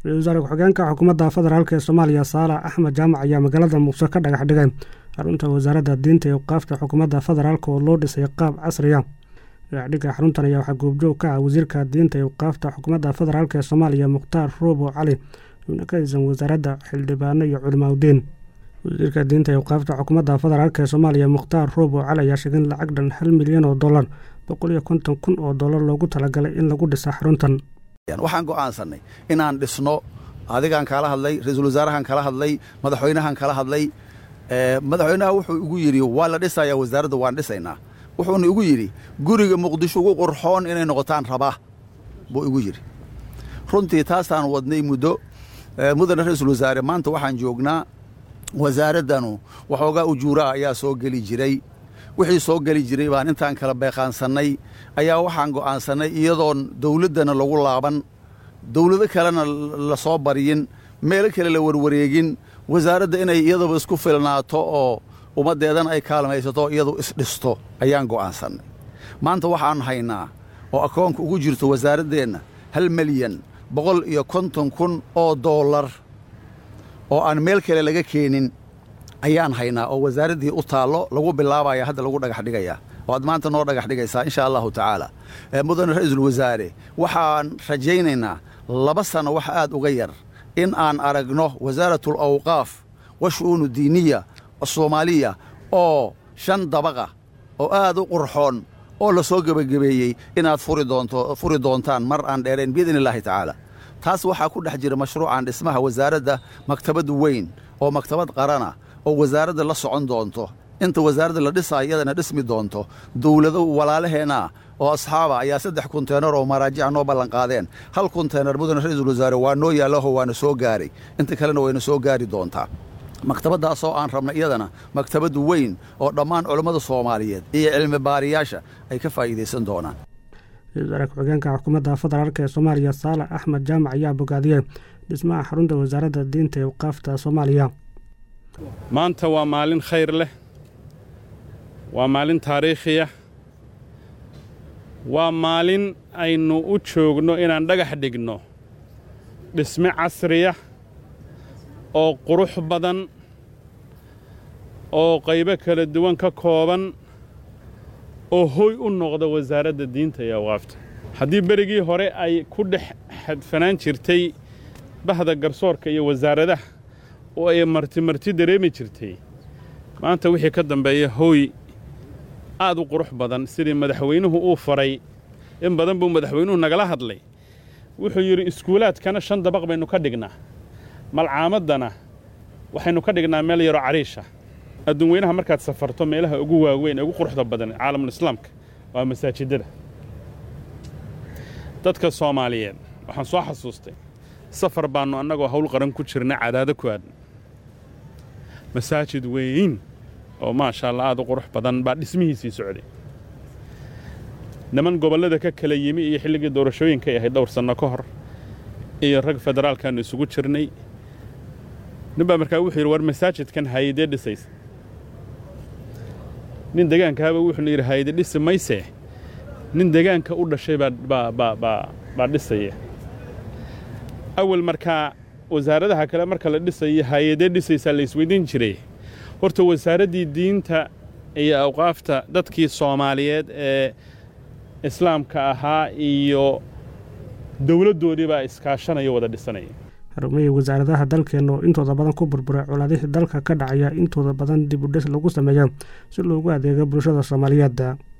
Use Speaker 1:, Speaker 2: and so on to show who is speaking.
Speaker 1: ra-isul wasaare ku-xigeenka xukuumadda federaalk ee soomaaliya saalax axmed jaamac ayaa magaalada muqdisho ka dhagax dhigay xarunta wasaaradda diinta ee waqaafta xukuumadda federaalk oo loo dhisay qaab casriya dhagaxdhigga xaruntan ayaa waxaa goobjoog ka ah wasiirka diinta ee waqaafta xukuumadda federaalk ee soomaaliya mukhtaar roobo cali xubno ka tirsan wasaaradda xildhibaano iyo culimaauddiin wasiirka diinta ee waqaafta xukuumadda federaalk ee soomaaliya mukhtaar roobo cali ayaa sheegay in lacag dhan hal milyan oo dollar boqol iyo konton kun oo dollar loogu talagalay in lagu dhisa xaruntan
Speaker 2: waxaan go'aansannay inaan dhisno adigaan kala hadlay ra-iisul wasaarahan kala hadlay madaxweynahan kala hadlay madaxweynaha wuxuu igu yidhi waa la dhisayaa wasaaradda waan dhisaynaa wuxuuna igu yidhi guriga muqdisho ugu qurxoon inay noqotaan rabaa buu igu yidhi runtii taasaan wadnay muddo mudana ra-iisul wasaare maanta waxaan joognaa wasaaraddanu waxoogaa ujuuraha ayaa soo geli jiray wixii soo geli jiray baan intaan kala beeqaansannay ayaa waxaan go'aansannay iyadoon dawladdana lagu laaban dawlado kalena la soo baryin meelo kale la warwareegin wasaaradda inay iyaduba isku filnaato oo ummaddeedana ay kaalmaysato iyadu isdhisto ayaan go'aansannay maanta waxaan haynaa oo akoonka ugu jirto wasaaraddeenna hal milyan boqol iyo konton kun oo dollar oo aan meel kale laga keenin ayaan haynaa oo wasaaraddii u taallo lagu bilaabaya hadda lagu dhagax dhigayaa oo aad maanta noo dhagax dhigaysaa insha allahu tacaala mudane ra-iisul wasaare waxaan rajaynaynaa laba sanno wax aad uga yar in aan aragno wasaaratul awqaaf wa shu'uunu diiniya soomaaliya oo shan dabaqa oo aad u qurxoon oo la soo gebagabeeyey inaad furi doontaan mar aan dheerayn biidni illaahi tacaala taas waxaa ku dhex jira mashruucan dhismaha wasaaradda maktabad weyn oo maktabad qarana oo wasaaradda la socon doonto inta wasaaradda la dhisaayo iyadana dhismi doonto dawlado walaalaheenna oo asxaaba ayaa saddex kunteenar oo maraajica noo ballanqaadeen hal kunteenar mudane ra-iisul wasaare waa noo yaallaho waana soo gaaray inta kalena wayna soo gaari doontaa maktabaddaasoo aan rabna iyadana maktabad weyn oo dhammaan culammada soomaaliyeed iyo cilmi baariyaasha ay ka faa'iidaysan doonaan
Speaker 1: ra-isul wasaare ku-xigeenka xukuumadda federaalk ee soomaaliya saalax axmed jaamac ayaa bogaadiyey dhismaha xarunta wasaaradda diinta ee waqaafta soomaaliya
Speaker 3: maanta waa maalin khayr leh waa maalin taariikhiya waa maalin aynu u joogno inaan dhagax dhigno dhisme casriya oo qurux badan oo qaybo kala duwan ka kooban oo hoy u noqda wasaaradda diinta iyo awqaafta haddii berigii hore ay ku dhex xadfanaan jirtay bahda garsoorka iyo wasaaradaha oo ay marti marti dareemi jirtay maanta wixii ka dambeeya hooy aad u qurux badan sidii madaxweynuhu uu faray in badan buu madaxweynuhu nagala hadlay wuxuu yidhi iskuulaadkana shan dabaq baynu ka dhignaa malcaamaddana waxaynu ka dhignaa meel yaroo cariisha adduun weynaha markaad safarto meelaha ugu waaweyn ee ugu quruxda badan caalamul islaamka waa masaajidada dadka soomaaliyeed waxaan soo xasuustay safar baannu annagoo hawl qaran ku jirna cadaado ku aadna masaajid weyn oo maasha allah aad u qurux badan baa dhismihiisii socday niman gobollada ka kala yimi iyo xilligii doorashooyinkay ahayd dhowr sanno ka hor iyo rag federaalkaannu isugu jirnay nin baa markaa wuxuu yidhi war masaajidkan haayadee dhisaysa nin degaankaaba wuxuuna yidhi haayade dhisi maysee nin degaanka u dhashay baa dhisaya awal markaa wasaaradaha kale marka la dhisayo haayadee dhisaysaa la isweydiin jiray horta wasaaraddii diinta iyo awqaafta dadkii soomaaliyeed ee islaamka ahaa iyo dowladdoodii baa iskaashanaya wada dhisanaya
Speaker 1: xarumihii wasaaradaha dalkeenna oo intooda badan ku burburay colaadihii dalka ka dhacaya intooda badan dib u dhis lagu sameeya si loogu adeego bulshada soomaaliyeed